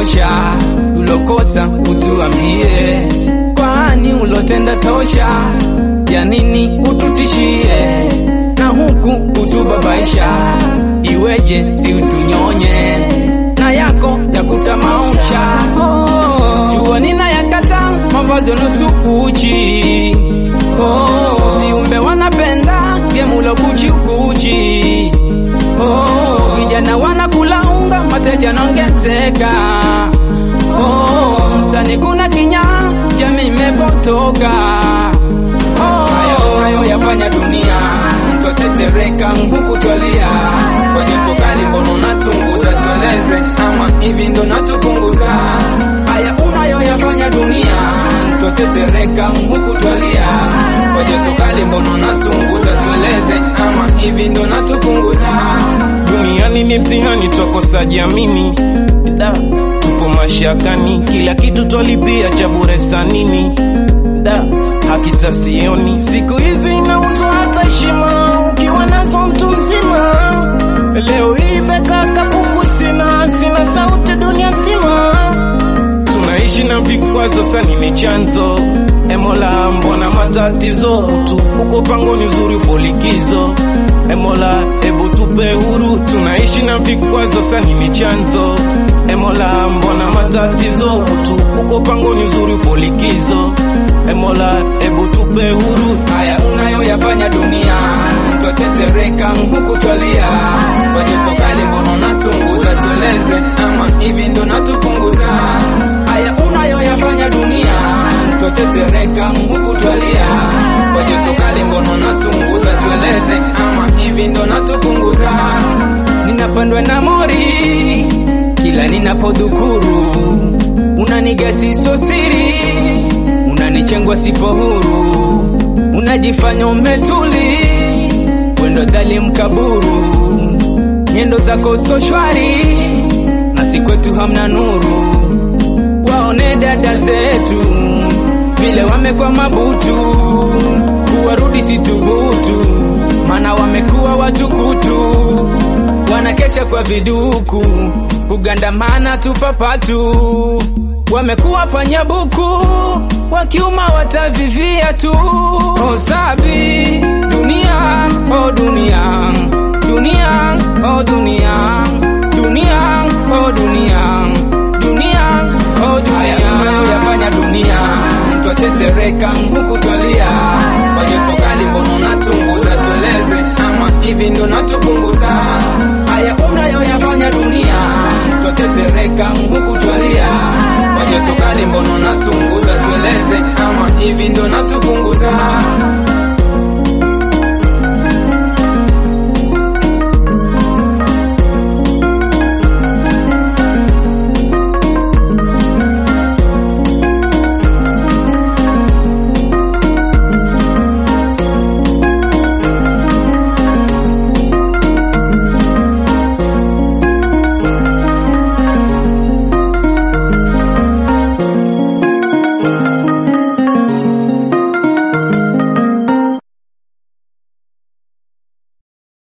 tosha, ulokosa utuambie, kwani ulotenda tosha, ya nini ututishie na huku utubabaisha? Iweje si utunyonye na yako ya kutamausha? Oh, jua nina yakata mavazi nusu uchi, oh, viumbe wanapenda vyemulo kuchi kuchi, oh, vijana wanakula unga mateja nongezeka, oh, mtani kuna kinya jamii imepotoka, oh, hayo hayo yafanya dunia twatetereka huku twalia kwa joto kali, mbono natunguza, tueleze ama hivi ndo natupunguza haya unayoyafanya dunia, twatetereka huku twalia kwa joto kali, mbono natunguza, tueleze ama hivi ndo natupunguza Duniani ni mtihani, twakosa jiamini, da tupo mashakani, kila kitu twalipia cha bure sanini, da hakita sioni, siku hizi inauzwa hata heshima, ukiwa nazo mtu mzima. Leo hii beka kapuku sina, sina sauti dunia nzima, tunaishi na vikwazo, sani ni chanzo Emola, mbona matatizo tu uko pangoni, uzuri upo likizo Emola, ebu tupe huru, tunaishi na vikwazo, sani ni chanzo Emola, mbona matatizo tu uko pangoni, uzuri upo likizo Emola, ebu tupe huru. haya unayoyafanya dunia, twatetereka huku twalia kwa joto kali, mbono natunguza, tueleze ama hivi ndo natupunguza. Haya unayoyafanya dunia, twatetereka huku twalia kwa joto kali, mbono natunguza, tueleze ama hivi ndo natupunguza. Ninapandwa na mori kila ninapodhukuru, unanigasi so siri unanichengwa sipo huru, unajifanya umetuli, wendo dhali mkaburu, nyendo zako so shwari, nasi kwetu hamna nuru. Waone dada zetu vile wamekuwa mabutu, kuwarudi situbutu, mana wamekuwa watukutu, wanakesha kwa viduku, kugandamana tupapatu wamekuwa panyabuku wakiuma watavivia tu. Oh, sabi dunia, oh dunia, dunia, oh dunia, dunia, oh dunia, dunia, oh dunia, yafanya dunia twatetereka huku twalia kwa joto kali, mbono natunguza, tueleze ama hivi ndo natupunguza haya unayoyafanya dunia, twatetereka huku twalia kwa joto kali, mbono natunguza, tueleze ama hivi ndo natupunguza